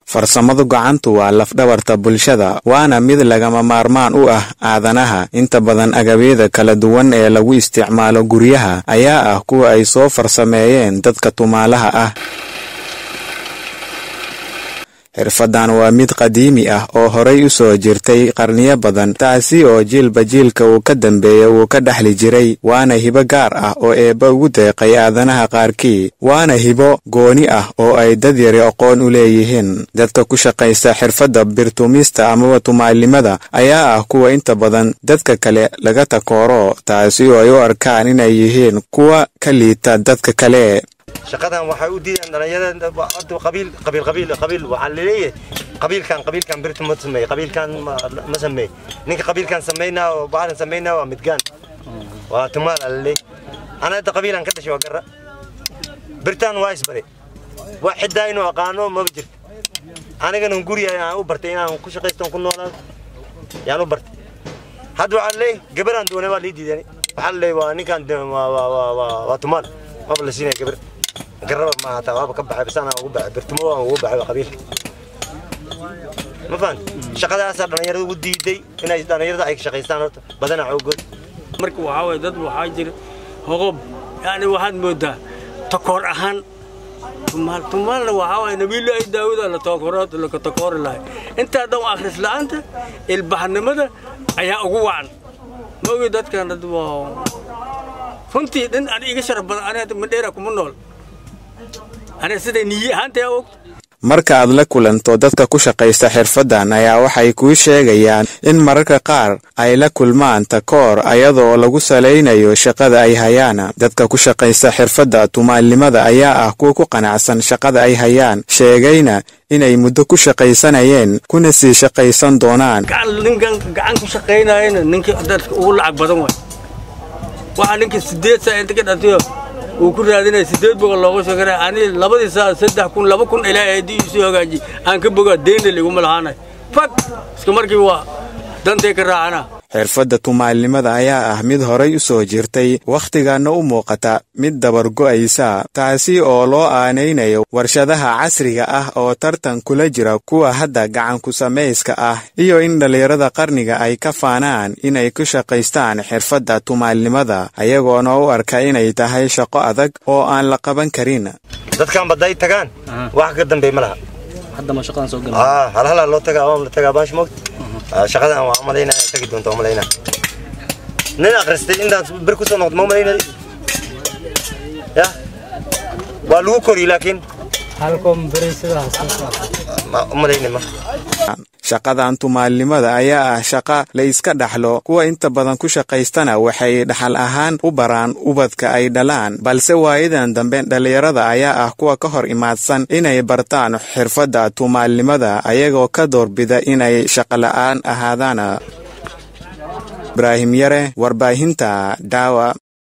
farsamadu gacantu waa lafdhabarta bulshada waana mid lagama maarmaan u ah aadanaha inta badan agabyada kala duwan ee lagu isticmaalo guryaha ayaa ah kuwa ay soo farsameeyeen dadka tumaalaha ah xirfadan waa mid qadiimi ah oo horay u soo jirtay qarniyo badan taasi oo jiilba jiilka uu ka dambeeya uu ka dhexli jiray waana hibo gaar ah oo eebba ugu deeqay aadanaha qaarkii waana hibo gooni ah oo ay dad yari aqoon u leeyihiin dadka ku shaqaysta xirfadda birtumista amaba tumaalimada ayaa ah kuwa inta badan dadka kale laga takooro taasi oo ay u arkaan inay yihiin kuwa ka liita dadka kale shaqadan waxay u diidaan dhalinyarada qabiil qabiil qabiil qabiil waxaa laleeyahay qabiilkan qabiilkan birtu ma sameey qabiilkan ma sameey ninka qabiilkan sameynaa oo baaran sameynaa waa midgaan waa tumaal alaleey ana hadda qabiilan ka dhashay waa garra birtan waa isbare wax xidaa inuu aqaano maba jirto anigana guriga aan u bartay inaan ku shaqaysto ku noolaado yaan u bartay hadda waxaa laleeyahay gabaraan doonay waa lii diidan waxaa laleeyahay waa ninkan waa tumaal maba la siinaya gabar garaba ma hataa waaba ka baxay basana ugu baxay birtimo waan ugu baxay qabiilka ma fahanti shaqadaasaa dhallinyarada ugu diiday inay dhallinyarada ay shaqaystaan horta badana xoogood marka waxaa waye dad waxaa jira hoqob yani waxaad moodaa takoor ahaan tumaal tumaalna waxaa waye nabiilaahi daawuda la takoorood la takoori lahay intaa dhan akhris la'aanta ilbaxnimada ayaa ugu wacan ma ogi dadkan dad waa runtii dhin an iga sharaf badan aniga madheera kuma nool aniga siday niyi ahaantay ogta marka aad la kulanto dadka ku shaqaysta xirfaddan ayaa waxay kuu sheegayaan in mararka qaar ay la kulmaan takoor ayadoo lagu salaynayo shaqada ay hayaan dadka ku shaqaysta xirfadda tumaalnimada ayaa ah kuwa ku qanacsan shaqada ay hayaan sheegayna inay muddo ku shaqaysanayeen kuna sii shaqaysan doonaan ninkan gacan ku shaqaynayana ninka dadka ugu lacag badan waay waxaa ninka sideed saa inta ka dhantayo uu ku raadinaya sideed boqol looga shakara ani labadii saa saddex kun laba kun ilaahay haddii isu hagaaji aan ka bogaa deyna liguma lahaanay fag iska markii waa dantay ka raacana xirfadda tumaalnimada ayaa ah mid horay u soo jirtay wakhtigaana u muuqata mid dabargo'aysa taasi oo loo aanaynayo warshadaha casriga ah oo tartan kula jira kuwa hadda gacanku samayska ah iyo in dhallinyarada qarniga ay ka faanaan inay ku shaqaystaan xirfadda tumaalnimada ayagoona u arka inay tahay shaqo adag oo aan la qaban karin dadkan badday tagaan wax ka dambeey ma laha halhalaa loo tagaa la tagaa baash moogta shaqadan waa umalaynaa tagi doonta umalaynaa nin akhristay intaan bir kusoo noqdo ma umalaynaa ya waa lagu kori laakiin umalayna ma shaqadan tumaalnimada ayaa ah shaqa la iska dhaxlo kuwa inta badan ku shaqaystana waxay dhaxal ahaan u baraan ubadka ay dhalaan balse waayadan dambe dhallinyarada ayaa ah kuwa ka hor imaadsan inay bartaan xirfadda tumaalnimada ayagoo ka doorbida inay shaqola'aan ahaadaan ibraahim yare warbaahinta daawa